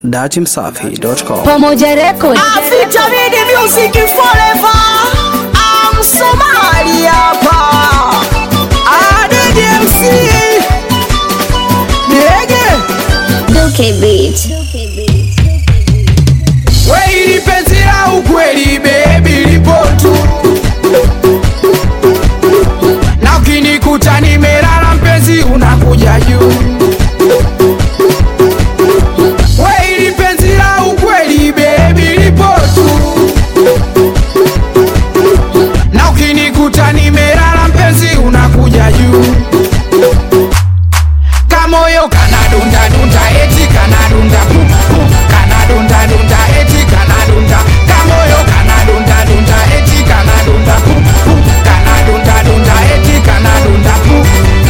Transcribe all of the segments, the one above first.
datimsafi.com. Pamoja Record. Vitamini Music Forever. I'm Somali hapa. ADDMC. Ndege. Duke Beat. We ili penzi la ukweli baby lipo tu. Na ukinikuta nimelala mpenzi unakuja juu. We ili penzi la ukweli baby lipo tu. Na ukinikuta nimelala mpenzi unakuja juu. Kamoyo kanadunda dunda eti kanadunda pu pu kanadunda dunda eti kanadunda kamoyo kanadunda dunda eti kanadunda pu pu kanadunda dunda eti kanadunda pu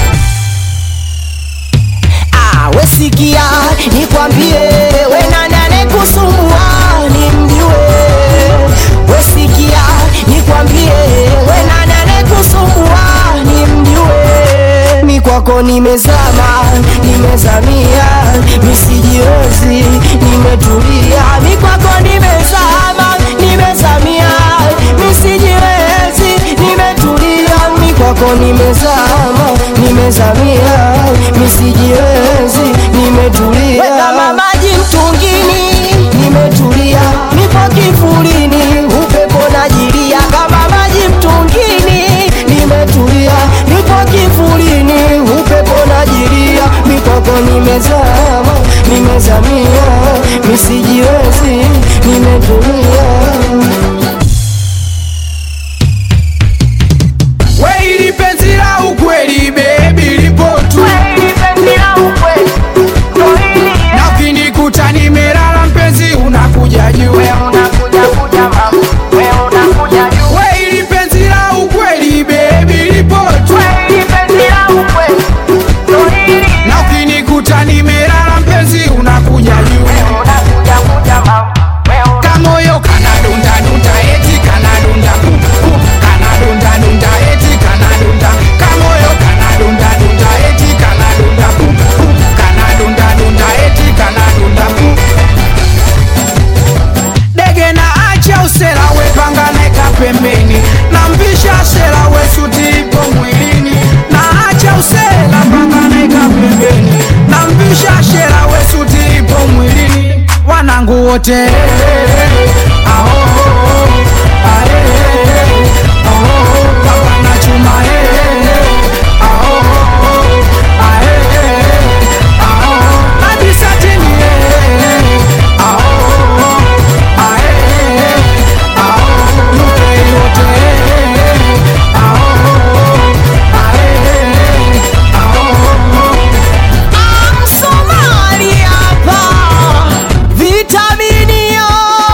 Ah, wesikia nikwambie, we nani anekusumbua nimjue. Wesikia nikwambie, we nani anekusumbua nimjue. Mi kwako nimezama, nimezamia, misijiwezi, nimetulia. Mi kwako nimezama, nimezamia, misijiwezi, nimetulia. Mi kwako nimezama, nimezamia, misijiwezi, nimetulia. Kama maji mtungini, nimetulia. Nipo kivulini, upepo najilia. Kama maji mtungini, nimetulia. Nipo kivulini, upepo najilia. Mikoko nimezama, nimezamia, misijiwezi, nimetulia. we ili penzi la ukweli baby lipo tu na ukinikuta nimelala mpenzi unakuja juu we ili penzi la ukweli baby lipo tu na ukinikuta nimelala mpenzi unakuja juu kamoyo kanadunda dunda eti kanadunda pu pu kanadunda dunda eti kanadunda kamoyo kanadunda dunda eti kanadunda pu pu kanadunda dunda eti kanadunda pu dege na acha usela wepanga neka pembeni na mvisha sela we suti ipo mwilini na acha usela panga neka pembeni na mvisha shela we suti ipo mwilini wanangu wote aho, ae, aho, baba na chuma eh, aho, ae, aho, hadi satini eh, aho, ae, aho, yuke yote eh, aho, ae, aho, Somali hapa vitaminio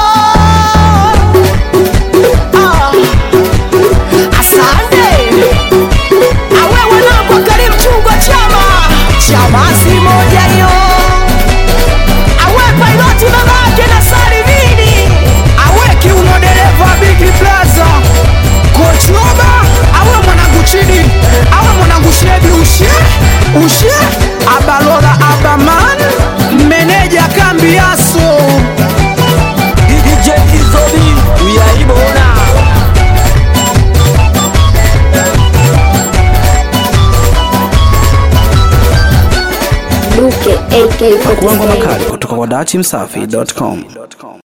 ah. Asante awe wanangu wa Karim Chungwa chama chamasi moja hiyo awe pailoti babake na Salimini awe kiuno dereva Big Plaza Kochoba awe mwanangu chini awe mwanangu shebi ushe ushe abalola abaman meneja kambi aso DJ Izobi uyaibona Duke AK47. Kuangwa makali kutoka kwa datimsafi.com.